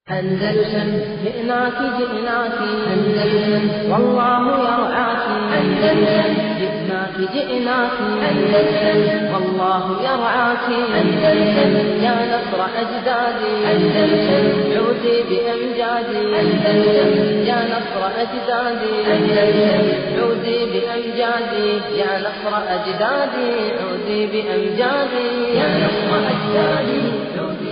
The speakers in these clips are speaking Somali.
أندلسن جئناك جئناك أندلسن والله يرعاك أندلسن جئناك جئناك أندلسن والله يرعاك أندلسن يا نصر أجدادي أندلسن عودي بأمجادي أندلسن يا نصر أجدادي أندلسن عودي بأمجادي يا نصر أجدادي عودي بأمجادي يا نصر أجدادي عودي بأمجادي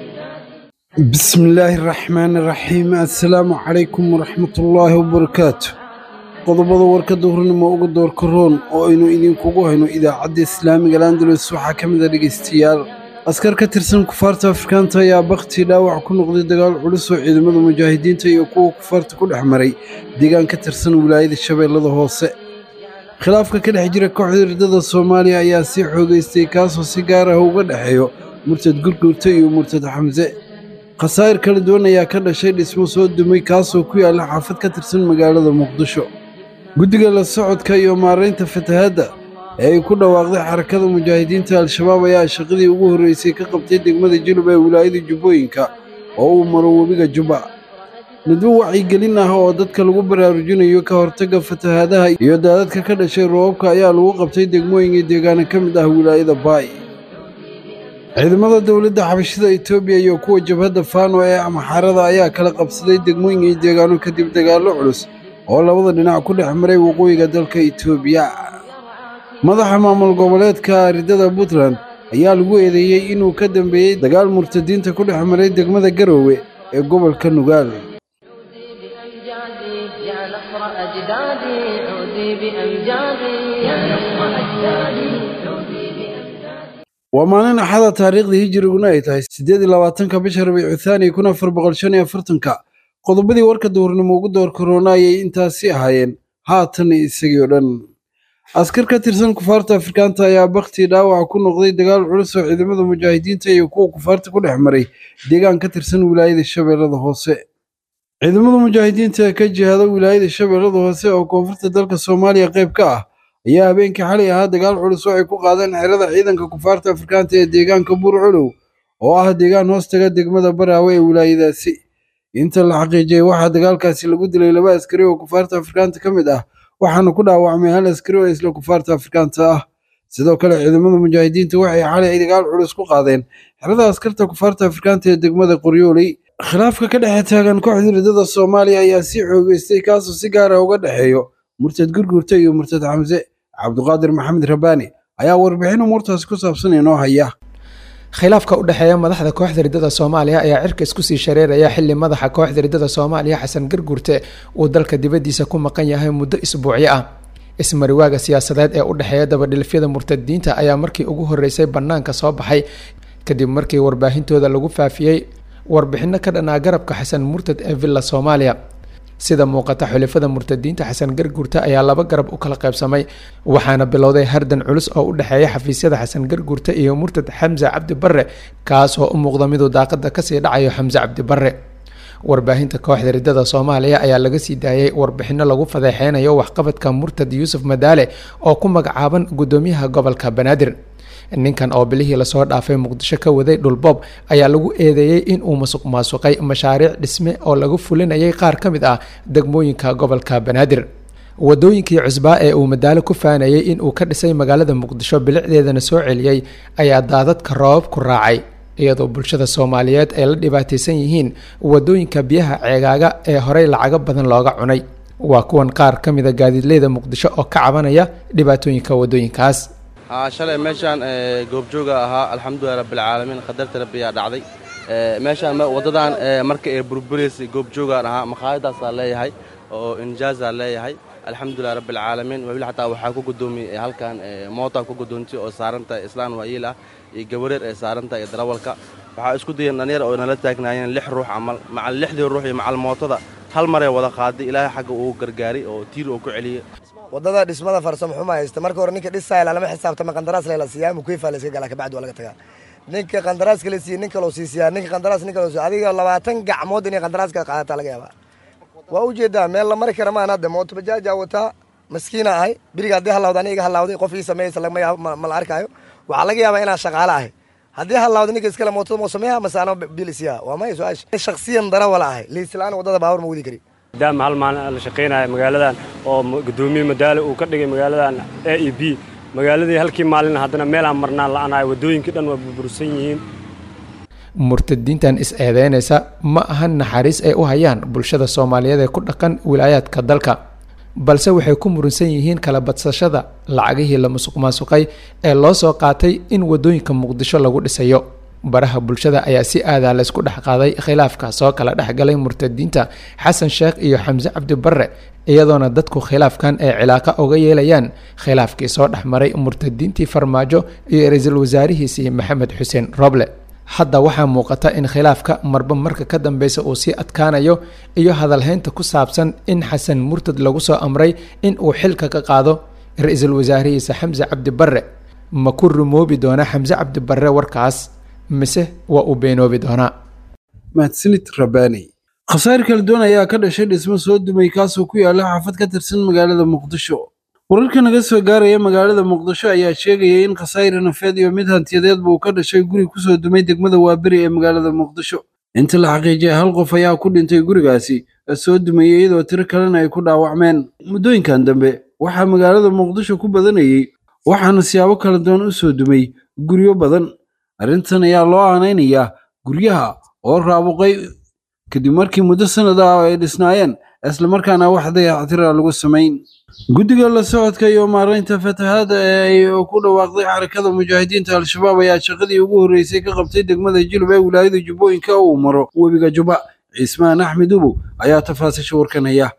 بسم الله الرحمن الرحيم السلام عليكم ورحمة الله وبركاته qodobada warka duhurnimo uga doorka roon oo aynu idinkugu hayno idaacadda islaamiga landalus waxaa ka mid a dhegaystayaal askar ka tirsan kufaarta afrikaanta ayaa bakti dhaawac ku noqday dagaal culus oo ciidamada mujaahidiinta iyo kuwa kufaarta ku dhex maray deegaan ka tirsan wilaayada shabeellada hoose khilaafka ka dhex jira kooxda ridada soomaaliya ayaa sii xoogaystay kaasoo si gaar ah uga dhexeeyo murtad gurgurta iyo murtad xamse khasaa'ir kala duwan ayaa ka dhashay dhismo soo dumay kaasoo ku yaalla xaafad ka tirsan magaalada muqdisho guddiga la socodka iyo maaraynta fatahaadda ee ay ku dhawaaqday xarakada mujaahidiinta al-shabaab ayaa shaqadii ugu horreysay ka qabtay degmada jilub ee wilaayada jubbooyinka oo uu maro webiga jubba nadwo wacyigelin ah oo dadka lagu baraarujinayo ka hortagga fatahaadaha iyo daadadka ka dhashay roobabka ayaa lagu qabtay degmooyinka deegaana ka mid ah wilaayada baay ciidamada dowladda xabashida etoobiya iyo kuwa jabhadda faano ee amaxarada ayaa kala qabsaday degmooyin iyo deegaano kadib dagaallo culus oo labada dhinac ku dhex maray waqooyiga dalka etoobiya madaxa maamul goboleedka ridada puntland ayaa lagu eedeeyey inuu ka dambeeyey dagaal murtadiinta ku dhex maray degmada garoowe ee gobolka nugaal بأمجادي يا نصر أجدادي عودي بأمجادي يا نصر أجدادي عودي بأمجادي waa maalin axada taariikhda hijiriguna ay tahay siddeed iyo labaatanka bisha rabiicu thaani kun afar boqol shan iyo afartanka qodobadii warka duhurnimo ugu door korona ayay intaasi ahaayeen haatan isagii oo dhan askar ka tirsan kufaarta afrikaanta ayaa bakti dhaawac ku noqday dagaal culus oo ciidamada mujaahidiinta iyo kuwa kufaarta ku dhex maray deegaan ka tirsan wilaayada shabeellada hoose ciidamada mujaahidiinta ee ka jihada wilaayada shabeellada hoose oo koonfurta dalka soomaaliya qayb ka ah ayaa habeenkii xalay ahaa dagaal culus oo ay ku qaadeen xerada ciidanka kufaarta afrikaanta ee deegaanka buurcolow oo ah deegaan hoostaga degmada baraawe ee wilaayadaasi inta la xaqiijiyey waxaa dagaalkaasi lagu dilay laba askari oo kufaarta afrikaanta ka mid ah waxaana ku dhaawacmay hal askari oo isla kufaarta afrikaanta ah sidoo kale ciidamada mujaahidiinta waxay xalay dagaal culus ku qaadeen xerada askarta kufaarta afrikaanta ee degmada qoryooley khilaafka ka dhexe taagan kooxda ridada soomaaliya ayaa sii xoogeystay kaasoo si gaar ah uga dhexeeyo murtad gurgurta iyo murtad xamse cabduqaadir maxamed rabaani ayaa warbixin umuurtaasi ku saabsan inoo haya khilaafka u dhexeeya madaxda kooxda ridada soomaaliya ayaa cirka isku sii shareeraya xili madaxa kooxda ridada soomaaliya xasan gargurte uu dalka dibadiisa ku maqan yahay muddo isbuucyo ah ismariwaaga siyaasadeed ee u dhexeeya dabadhilifyada murtadiinta ayaa markii ugu horeysay bannaanka soo baxay kadib markii warbaahintooda lagu faafiyey warbixino ka dhanaa garabka xasan murtad ee villa soomaaliya sida muuqata xulifada murtadiinta xasan garguurta ayaa laba garab u kala qaybsamay waxaana bilowday hardan culus oo u dhexeeya xafiisyada xasan garguurta iyo murtad xamse cabdi barre kaas oo u muuqda miduu daaqada kasii dhacayo xamse cabdi barre warbaahinta kooxda ridada soomaaliya ayaa laga sii daayay warbixino lagu fadeexeynayo waxqabadka murtad yuusuf madaale oo ku magacaaban gudoomiyaha gobolka banaadir ninkan oo bilihii lasoo dhaafay muqdisho ka waday dhulboob ayaa lagu eedeeyey in uu masuq maasuqay mashaariic dhisme oo lagu fulinayay qaar ka mid ah degmooyinka gobolka banaadir wadooyinkii cusbaa ee uu madaalo ku faanayay in uu ka dhisay magaalada muqdisho bilicdeedana soo celiyey ayaa daadadka roobab ku raacay iyadoo bulshada soomaaliyeed ay la dhibaataysan yihiin wadooyinka biyaha ceegaaga ee horey lacago badan looga cunay waa kuwan qaar ka mida gaadiidleyda muqdisho oo ka cabanaya dhibaatooyinka wadooyinkaas haa shalay meeshaan goobjooga ahaa alxamdulilah rabbilcaalamiin qadarta rabbiyaa dhacday meeshaan waddadan marka ee burburaysay goobjoogaan ahaa makhaayadaasaa leeyahay oo injaazaa leeyahay alxamdulilah rabbilcaalamiin weli xataa waxaa ku gudoomiyey halkan mootaa ku gudoontay oo saarantahay islaan waayiil ah iyo gabareer ee saarantahay iyo darawalka waxaa isku dayeen dhalinyar oo nala taagnaayeen lix ruux camal macal lixdii ruux iyo macal mootada hal maree wada qaaday ilaahay xagga uu gargaaray oo tiir uu ku celiyey wadada dhismada farsamo xuma haysta marka hore ninka dhisaya lama xisaabtama qandaraas lela siiyaa mukeyfa la iska galaa kabacdi waa laga tagaa ninka qandaraaska la siiye nin kaloo sii siiyaa ninka qandaraas nin kaloo adiga labaatan gacmood inay qandaraaska qaadataa laga yaabaa waa ujeedaa meel la mari kara maan hadda mooto bajaaja wataa maskiina ahay biriga haddii halawda aniga iga halawday qof ii sameeyeysa ma la arkaayo waxaa laga yaabaa inaan shaqaale ahay haddii halaawda ninka iskale mootada moo sameeya mase anoo bil isiya waa maya su-aasha shaksiyan darawala ahay liislaan wadada baawur ma wadi kari maadaama hal maalin la shaqaynaya magaaladan oo gudoomiye madaale uu ka dhigay magaaladan a e b magaaladii halkii maalin haddana meelaan marnaan la-anahay waddooyinkii dhan waa burbursan yihiin murtadiintan is-eedeynaysa ma ahan naxariis ay u hayaan bulshada soomaaliyeed ee ku dhaqan wilaayaadka dalka balse waxay ku murunsan yihiin kala badsashada lacagihii la musuq maasuqay ee loo soo qaatay in waddooyinka muqdisho lagu dhisayo baraha bulshada ayaa si aadaa laysku dhex qaaday khilaafka soo kala dhexgalay murtadiinta xasan sheekh iyo xamse cabdi barre iyadoona dadku khilaafkan ay cilaaqa oga yeelayaan khilaafkii soo dhexmaray murtadiintii farmaajo iyo ra-iisul wasaarihiisii maxamed xuseen roble hadda waxaa muuqata in khilaafka marba marka ka dambeysa uu sii adkaanayo iyo hadalhaynta ku saabsan in xasan murtad lagu soo amray in uu xilka ka qaado ra-iisul wasaarihiisa xamse cabdi barre ma ku rumoobi doona xamse cabdi barre warkaas mise waa uu beenoobi doonaa mahadsanid rabaani khasaar kala duwan ayaa ka dhashay dhismo soo dumay kaasoo ku yaala xaafad ka tirsan magaalada muqdisho wararka naga soo gaaraya magaalada muqdisho ayaa sheegaya in khasaare nafeed iyo mid hantiyadeedba uu ka dhashay guri kusoo dumay degmada waaberi ee magaalada muqdisho inta la xaqiijiyay hal qof ayaa ku dhintay gurigaasi soo dumayay iyadoo tiro kalena ay ku dhaawacmeen muddooyinkan dambe waxaa magaalada muqdisho ku badanayey waxaana siyaabo kala duwan u soo dumay guryo badan arrintan ayaa loo aanaynayaa guryaha oo raabuqay kadib markii muddo sanad ah ay dhisnaayeen islamarkaana wax dayactira lagu samayn guddiga la socodka iyo maaraynta fatahaada ee ay ku dhawaaqday xarakada mujaahidiinta al-shabaab ayaa shaqadii ugu horreysay ka qabtay degmada jilub ee wilaayada jubbooyinka uu maro webiga juba cismaan axmed ubow ayaa tafaasisha warkan haya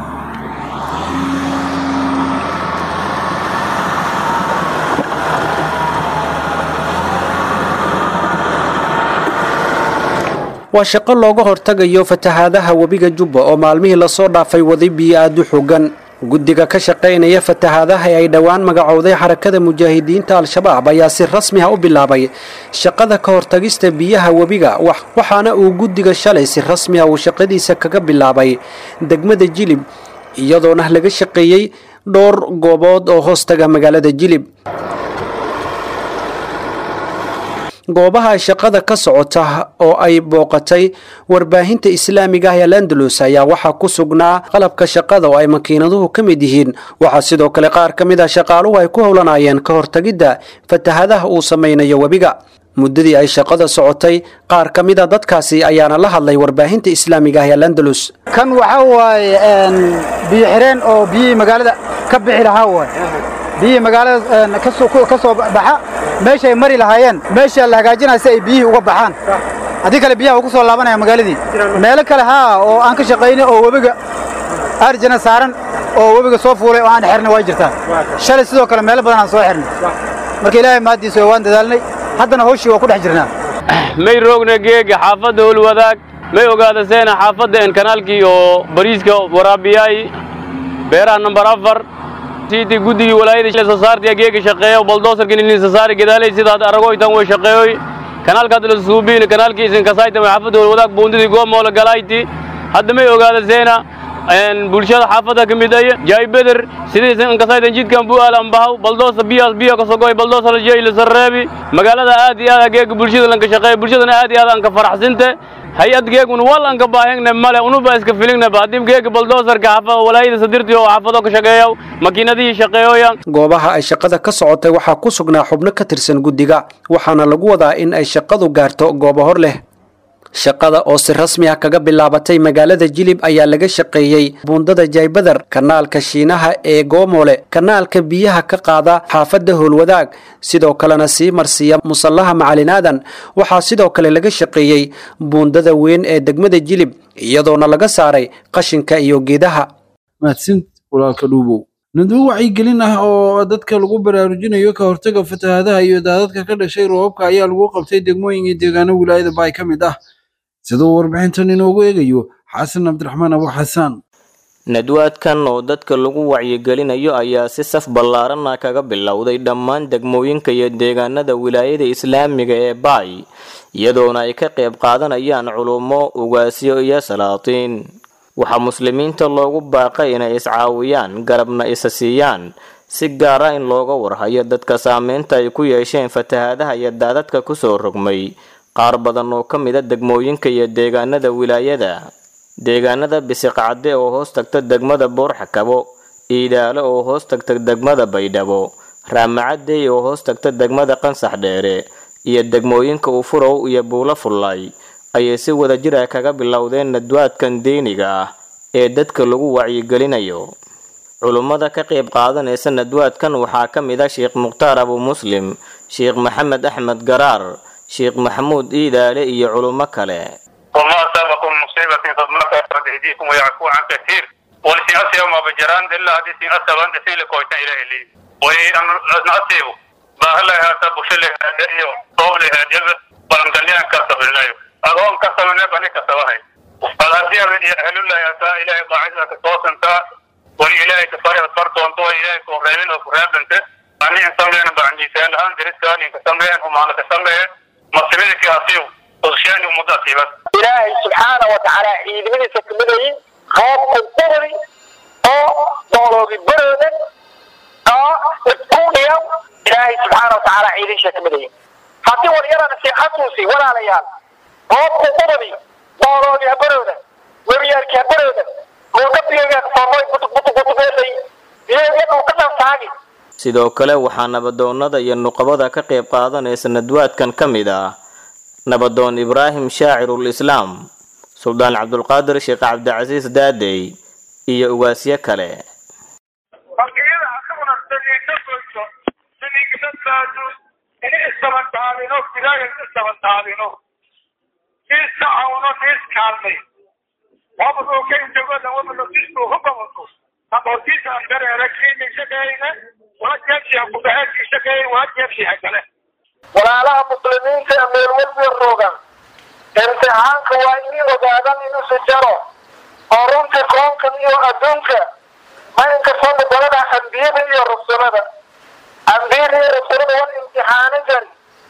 waa shaqo looga hortagayo fatahaadaha webiga jubba oo maalmihii lasoo dhaafay waday biyo aad u xogan guddiga ka shaqaynaya fatahaadaha ee ay dhowaan magacowday xarakada mujaahidiinta al-shabaab ayaa si rasmi ah u bilaabay shaqada ka hortagista biyaha webiga waxaana uu guddiga shalay si rasmi ah uu shaqadiisa kaga bilaabay degmada jilib iyadoona laga shaqeeyey dhowr goobood oo hoostaga magaalada jilib goobaha shaqada ka socota oo ay booqatay warbaahinta islaamiga ah ee landalus ayaa waxaa ku sugnaa qalabka shaqada oo ay makiinaduhu ka mid yihiin waxaa sidoo kale qaar ka mid ah shaqaaluhu ay ku howlanayeen ka hortagidda fatahadaha uu samaynayo webiga muddadii ay shaqada socotay qaar ka mid a dadkaasi ayaana la hadlay warbaahinta islaamiga ah ee landalus kan waxaa waaye biyo xireen oo biyihii magaalada ka bixi lahaa waay biyihii magaalada ka soo baxa meeshaay mari lahaayeen meesha la hagaajinaya si ay biyihii uga baxaan haddii kale biyaha ugu soo laabanaya magaaladii meelo kale haa oo aan ka shaqaynay oo webiga arjana saaran oo webiga soo fuulay oo aan xirnay waa jirtaa shalay sidoo kale meelo badan aan soo xirnay marka ilaahay mahaddiisa waan dadaalnay haddana hawshii waa ku dhex jirnaa may roogna geega xaafadda howlwadaag may ogaada seena xaafadda en kanaalkii oo bariiska waraabiyaay beeraha nambar afar siiti guddigii walaayada soo saartiya geega shaqeeyo baldoosarka nilin sasaari gadaalay sidaad aragoytan way shaqeeyoy kanaalka hadda la suubiin kanaalkii isin kasaytan way xaafadda howlwadaag buundidii goomoola galayti hadda may ogaada seena bulshada xaafadda ka mid ay jaay beder sidii kasaytan jidkan bu'aal ambahaw baldoosa biyaas biyo ka sogoy baldoosa la jeeyla sarreebi magaalada aad iyo aad geega bulshada lanka shaqeeyo bulshadana aad iyo aad aan ka faraxsinte hay-ad geegun wal aan ka baahangne male unuba iska filingnaba haddii geega baldoosarka xaafada walaayada sadirtii oo xaafado ka shaqeeyo makiinadihii shaqeeyoya goobaha ay shaqada ka socotay waxaa ku sugnaa xubno ka tirsan guddiga waxaana lagu wadaa in ay shaqadu gaarto goobo hor leh shaqada oo si rasmi ah kaga bilaabatay magaalada jilib ayaa laga shaqeeyey buundada jaybadar kanaalka shiinaha ee goomole kanaalka biyaha ka qaada xaafadda howlwadaag sidoo kalena sii marsiiya musallaha macalinaadan waxaa sidoo kale laga shaqeeyey buundada weyn ee degmada jilib iyadoona laga saaray qashinka iyo geedaha mahadsanid walaalka dhuubow nadwo wacyigelin ah oo dadka lagu baraarujinayo ka hortaga fatahaadaha iyo daadadka ka dhashay roobabka ayaa lagu qabtay degmooyin iyo deegaano wilaayada baay ka mid ah siduu warbixintan inoogu eegayo xasan cabdiraxmaan abu xasaan nadwaadkan oo dadka lagu wacyigelinayo ayaa si saf ballaaran ah kaga bilowday dhammaan degmooyinka iyo deegaanada wilaayada islaamiga ee baay iyadoona ay ka qayb qaadanayaan culummo ugaasyo iyo salaatiin waxaa muslimiinta loogu baaqay inay iscaawiyaan garabna isa siiyaan si gaar ah in looga warhayo dadka saameynta ay ku yeesheen fatahaadaha iyo daadadka kusoo rogmay qaar badan oo ka mida degmooyinka iyo deegaanada wilaayada deegaanada bisiqcadde oo hoos tagta degmada boorxakabo iidaalo oo hoos tagta degmada baydhabo raamacadey oo hoos tagta degmada qansax dheere iyo degmooyinka ufurow iyo buulo fullay ayay si wadajir ah kaga bilowdeen nadwaadkan diiniga ah ee dadka lagu wacyigelinayo culummada ka qayb qaadanaysa nadwaadkan waxaa ka mid ah sheekh mukhtaar abu muslim sheekh maxamed axmed garaar sheekh maxamuud iidaale iyo culummo kale وما أصابكم مصيبة فبما كسبت أيديكم ويعفو عن كثير ولسي أسيب ما بجران إلا هذه سي أسيب أنت سيلي كويتا إلى إلي وأن أسيب باهلا هذا بشل هذا إيو طول هذا ولم تليان كسب الله أظن كسب الله بني كسبها فالأسيب أهل الله يسا إلهي قاعدة كتوس انت ولإلهي كفاري أصفرت وانتو إلهي كوريمين وكراب انت أني إنسان لين بعني سيال هان درس كاني كسم لين هم على كسم لين مصيبتك أسيب وغشاني ومضاتي بس ilaahay subxaana wa tacaala ciidamadiisa ka midayay qoob qurqurdi oo dooloobi baroodan oo iskuudhiya ilaahay subxaana wa tacaala ciidinsha ka midayay haddii walyarana sii xasuusi walaalayaal qoob qurqurdi dooloobi ha baroodan webiyaalki ha baroodan muudhabiyaga soomoy butubutubutubeelay iyagu ka dhantaagi sidoo kale waxaa nabadoonnada iyo nuqabada ka qayb qaadanaysa nadwaadkan ka mid ah nabadoon ibraahim shaacirul islaam suldaan cabdulqaadir sheekh cabdicasiis daadey iyo ugaasyo kale markiyada asaguna saliidna goyso saliidnadaadu in isdabantaadino ilaahay isdabantaadino siis tacawno siis kaalmay wabadoo ka intagoda wabado sistu hubawato aqoontiisa andareera kiini shaqeeyna waa jeebshiha kubaheedkii shaqeeyay waa jeebshiha kale walaalaha muslimiinta ee meel walba roogan imtixaanka waa inay ogaadaan inuusa jaro oo runtii koonkan iyo adduunka ma inkastoo dalada ambiyada iyo rasulada ambiyada iyo rasulada waan imtixaano jari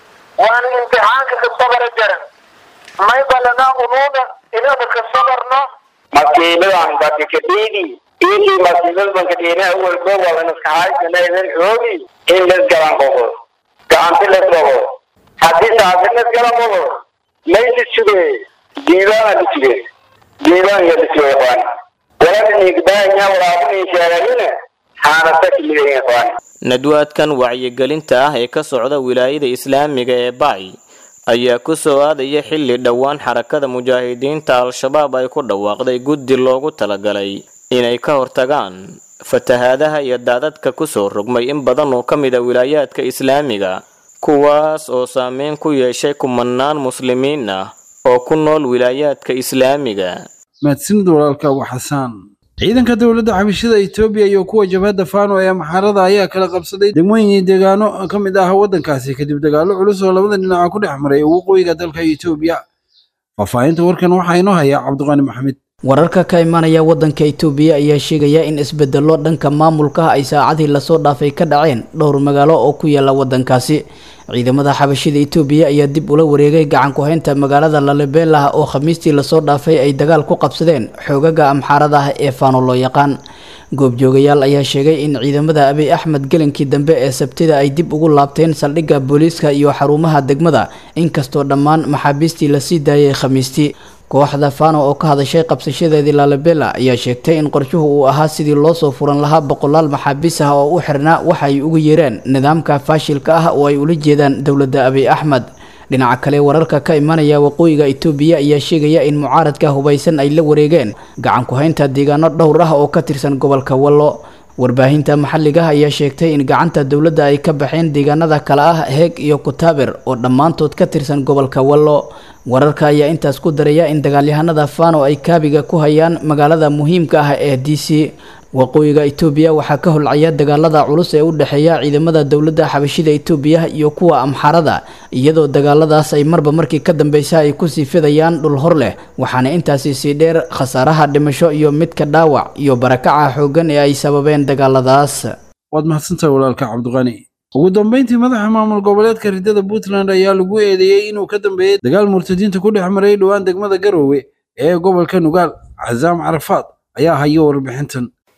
waana imtixaanka ka sabara jaran may balanaa unuuna inaba ka sabarno masiibadan bakakadhiidi intii masiibad bankadhiina awalba walan iskahaysanaydin xoogi in lasgalan qoqo gacanti lasboqo haddii taasi lasgala qoqo maysi suge diibaana lisuge diibaanka lisuge qaan walan igbaanya walaabuni sheeganina haanasa kimidayn qaan nadwaadkan wacyigelinta ah ee ka socda wilaayada islaamiga ee baay ayaa ku soo aadaya xilli dhowaan xarakada mujaahidiinta al-shabaab ay ku dhawaaqday guddi loogu talagalay inay ka hortagaan fatahaadaha iyo daadadka kusoo rogmay in badan oo ka mid a wilaayaadka islaamiga kuwaas oo saameyn ku yeeshay kumanaan muslimiin ah oo ku nool wilaayaadka islaamiga mahadsanid walaalka abu xasaan ciidanka dowladda xabashida etoobiya iyo kuwa jabhadda faano ee maxaarada ayaa kala qabsaday degmooyin iyo deegaano ka mid ah waddankaasi kadib dagaallo culus oo labada dhinaca ku dhex maray waqooyiga dalka etoobiya faahfaahinta warkan waxaa inoo hayaa cabdiqaani maxamed wararka ka imanaya wadanka itoobiya ayaa sheegaya in isbedelo dhanka maamulka ay saacadii lasoo dhaafay ka dhaceen dhowr magaalo oo ku yaala wadankaasi ciidamada xabashida itoobiya ayaa dib ula wareegay gacan ku-haynta magaalada lalebelah oo khamiistii lasoo dhaafay ay dagaal ku qabsadeen xoogaga amxaarada ah ee faano loo yaqaan goobjoogayaal ayaa sheegay in ciidamada abiy axmed gelinkii dambe ee sabtida ay dib ugu laabteen saldhigga booliiska iyo xarumaha degmada inkastoo dhammaan maxaabiistii lasii daayay khamiistii kooxda fano oo ka hadashay qabsashadeedii lalabela ayaa sheegtay in qorshuhu uu ahaa sidii loosoo furan lahaa boqolaal maxaabiis ah oo u xirnaa waxa ay ugu yeereen nidaamka faashilka ah oo ay ula jeedaan dowladda abiy axmed dhinaca kale wararka ka imanaya waqooyiga itoobiya ayaa sheegaya in mucaaradka hubaysan ay la wareegeen gacan ku-haynta deegaano dhowr ah oo ka tirsan gobolka wallo warbaahinta maxalliga ayaa sheegtay in gacanta dowladda ay ka baxeen deegaanada kale ah heeg iyo kutaaber oo dhammaantood ka tirsan gobolka wallo wararka ayaa intaas ku daraya in dagaalyahanada fano ay kaabiga ku hayaan magaalada muhiimka ah ee d c waqooyiga itoobiya waxaa ka holcaya dagaalada culus ee u dhexeeya ciidamada dowladda xabashida itoobiya iyo kuwa amxaarada iyadoo dagaaladaas ay marba markii ka dambeysa ay kusii fidayaan dhul hor leh waxaana intaasi sii dheer khasaaraha dhimasho iyo midka dhaawac iyo barakaca xooggan ee ay sababeen dagaaladaas waad mahadsantahay walaalka cabdiqani ugu dambeyntii madaxa maamul goboleedka ridada puntland ayaa lagu eedeeyey inuu ka dambeeyey dagaal murtadiinta ku dhex maray dhowaan degmada garowe ee gobolka nugaal casaam carafaad ayaa hayo warbixintan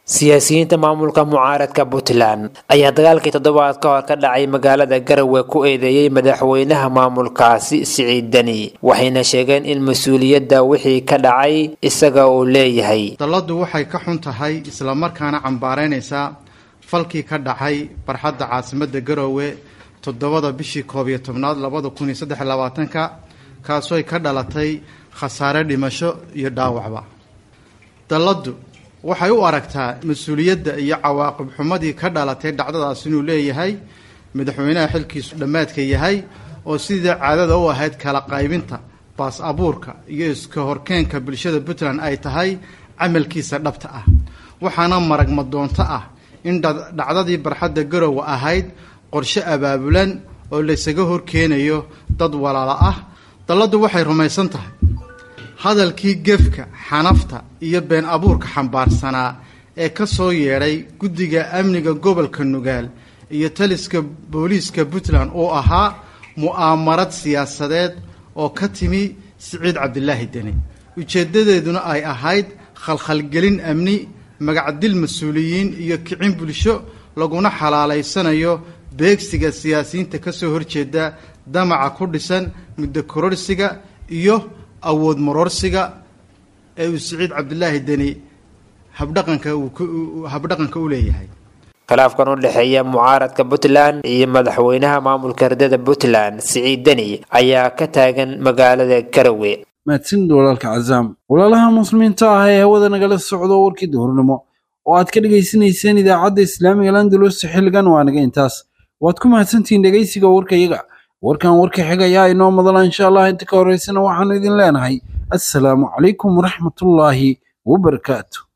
siyaasiyiinta maamulka mucaaradka puntland ayaa dagaalkii toddobaad ka hor ka dhacay magaalada garowe ku eedeeyey madaxweynaha maamulkaasi siciid deni waxayna sheegeen in mas-uuliyadda wixii ka dhacay isaga uu leeyahay dalladdu waxay ka xun tahay islamarkaana cambaaraynaysaa falkii ka dhacay barxadda caasimadda garowe toddobada bishii koob iyo tobnaad labada kun iyo saddex labaatanka kaasooy ka dhalatay khasaare dhimasho iyo dhaawacba dalladdu waxay u aragtaa mas-uuliyadda iyo cawaaqib xumadii ka dhalatay dhacdadaas inuu leeyahay madaxweynaha xilkiisu dhammaadka yahay oo sidii caadada u ahayd kala qaybinta baas abuurka iyo iska horkeenka bulshada puntland ay tahay camalkiisa dhabta ah waxaana maragma doonto ah in dhacdadii barxadda garowe ahayd qorshe abaabulan oo laysaga horkeenayo dad walaalo ah dalladdu waxay rumaysan tahay hadalkii gefka xanafta iyo been abuurka xambaarsanaa ee ka soo yeedhay guddiga amniga gobolka nugaal iyo taliska booliiska puntland oo ahaa mu'aamarad siyaasadeed oo ka timi siciid cabdilaahi deni ujeeddadeeduna ay ahayd khalkhalgelin amni magacdil mas-uuliyiin iyo kicin bulsho laguna xalaalaysanayo beegsiga siyaasiyiinta ka soo horjeeda damaca ku dhisan muddo kororsiga iyo awood maroorsiga ee uu siciid cabdilaahi deni habdhaqanka habdhaqanka u leeyahay khilaafkan u dhexeeya mucaaradka puntland iyo madaxweynaha maamulka herdada puntland siciid deni ayaa ka taagan magaalada garowe mahadsanid walaalka cazaam walaalaha muslimiinta ah ee hawada nagala socdo warkii duhurnimo oo aad ka dhegaysanayseen idaacadda islaamiga landalus xilligan waa naga intaas waad ku mahadsantihiin dhegaysiga warkayaga warkan warka xigayaa inoo madala insha allah inta ka horeysana waxaanu idin leenahay assalaamu calaykum waraxmatullaahi wabarakaatu